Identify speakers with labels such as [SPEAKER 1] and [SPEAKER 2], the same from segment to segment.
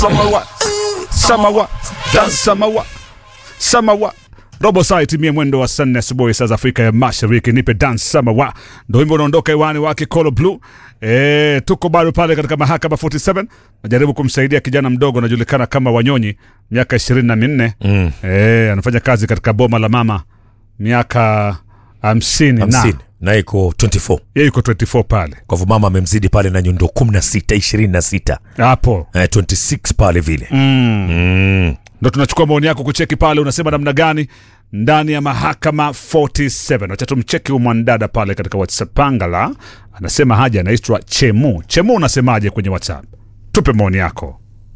[SPEAKER 1] samawa samawa dance samawa samawa robo saa itimie mwendo wa saa nne asubuhi saa za Afrika ya Mashariki. Nipe dance samawa, ndo wimbo unaondoka hewani wake Colo Blue. E, tuko bado pale katika mahakama 47 najaribu kumsaidia kijana mdogo anajulikana kama Wanyonyi, miaka ishirini na minne
[SPEAKER 2] Mm.
[SPEAKER 1] e, anafanya kazi katika boma la mama miaka hamsini na
[SPEAKER 2] hamsini na iko 24
[SPEAKER 1] yeye yuko 24 pale
[SPEAKER 2] kwa hivyo mama amemzidi pale na nyundo 16 26
[SPEAKER 1] hapo
[SPEAKER 2] eh, 26 pale vile
[SPEAKER 1] mm.
[SPEAKER 2] mm.
[SPEAKER 1] ndo tunachukua maoni yako kucheki pale unasema namna gani ndani ya mahakama 47 wacha tumcheki huyu mwanadada pale katika whatsapp pangala anasema haja anaitwa chemu chemu unasemaje kwenye whatsapp tupe maoni yako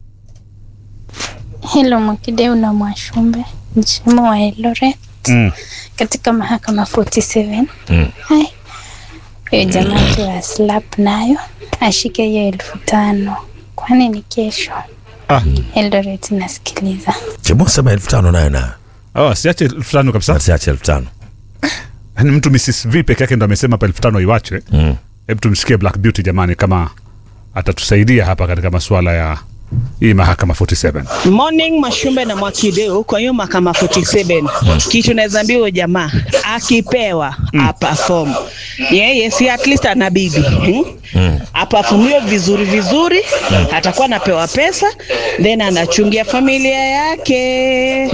[SPEAKER 3] Hello Mwakideu na Mwashumbe, mchemo wa Eldoret
[SPEAKER 1] mm.
[SPEAKER 3] katika mahakama 47.
[SPEAKER 2] Mm.
[SPEAKER 3] Hai, huyo jamaa tu wa slap nayo ashike hiyo elfu tano kwani ni kesho.
[SPEAKER 1] Ah.
[SPEAKER 3] Eldoret nasikiliza.
[SPEAKER 2] chemo sema elfu tano nayo nayo
[SPEAKER 1] oh, siache elfu tano kabisa
[SPEAKER 2] asiache elfu tano
[SPEAKER 1] yani mtu mrs v peke yake ndo amesema hapa elfu tano iwachwe
[SPEAKER 2] mm.
[SPEAKER 1] hebu tumsikie black beauty jamani kama atatusaidia hapa katika masuala ya hii mahakama 47
[SPEAKER 4] Morning Mashumbe na Mwakideu kwa hiyo mahakama 47 kitu naweza ambia huyo jamaa akipewa mm. aperform yeye si at least ana bibi hmm?
[SPEAKER 2] Mm.
[SPEAKER 4] aperformiwe vizuri vizuri atakuwa anapewa pesa then anachungia familia yake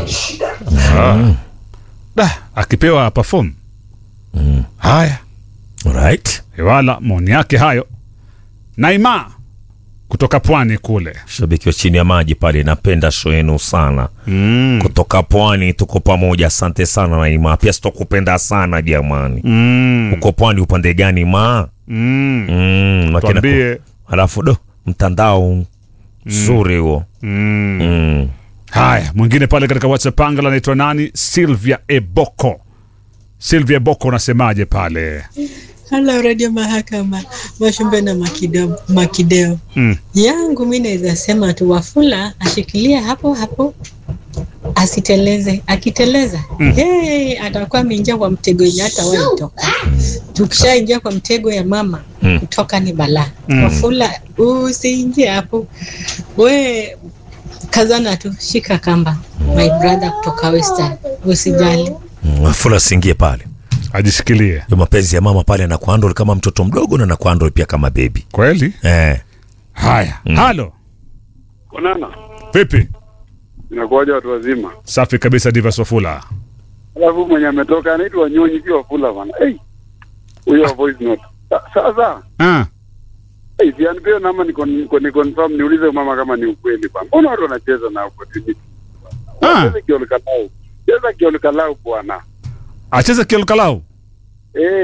[SPEAKER 1] da akipewa perform
[SPEAKER 2] Mm.
[SPEAKER 1] haya
[SPEAKER 2] Alright.
[SPEAKER 1] wala maoni yake hayo naima kutoka pwani kule
[SPEAKER 2] shabiki wa chini ya maji pale napenda show yenu sana
[SPEAKER 1] mm.
[SPEAKER 2] kutoka pwani tuko pamoja asante sana naima pia sitokupenda sana jamani
[SPEAKER 1] Mm.
[SPEAKER 2] uko pwani upande gani ma
[SPEAKER 1] Mm.
[SPEAKER 2] mm, makina ku-
[SPEAKER 1] Tuambie.
[SPEAKER 2] alafu do mtandao mzuri huo
[SPEAKER 1] Mm.
[SPEAKER 2] mm.
[SPEAKER 1] haya mwingine pale katika whatsapp pangala anaitwa nani silvia eboko silvia eboko unasemaje pale
[SPEAKER 5] Halo Radio Mahakama, Mwashumbe na Makideo, Makideo.
[SPEAKER 1] mm.
[SPEAKER 5] yangu mi naweza sema tu Wafula ashikilie hapo hapo asiteleze. Akiteleza mm. hey, atakuwa ameingia kwa mtego yenye hata waitoka. Tukishaingia kwa mtego ya mama
[SPEAKER 2] Mm.
[SPEAKER 5] kutoka ni balaa
[SPEAKER 1] Mm.
[SPEAKER 5] Wafula usiingie hapo, we kazana tu, shika kamba my brother kutoka Western, usijali.
[SPEAKER 2] Mm, Wafula siingie pale
[SPEAKER 1] ajishikilie
[SPEAKER 2] yo mapenzi ya mama pale anakuandol kama mtoto mdogo na anakuandol pia kama bebi
[SPEAKER 1] kweli
[SPEAKER 2] eh.
[SPEAKER 1] haya
[SPEAKER 2] Mm.
[SPEAKER 1] halo
[SPEAKER 6] Konana,
[SPEAKER 1] vipi
[SPEAKER 6] inakuwaja watu wazima.
[SPEAKER 1] safi kabisa divas wafula
[SPEAKER 6] Alafu mwenye ametoka anaitwa Nyonyi pia Wafula bana. Hey, huyo wa voice note. Sa- Sasa
[SPEAKER 1] ah.
[SPEAKER 6] hey, si anipeo namba ni, kon, kon, ni confirm niulize mama kama ni ukweli bana. Mbona watu wanacheza na opportunity?
[SPEAKER 1] Ah.
[SPEAKER 6] Wacheze kiolikalau. Cheza kiolikalau bwana.
[SPEAKER 1] acheze kiolkalau
[SPEAKER 6] Eh,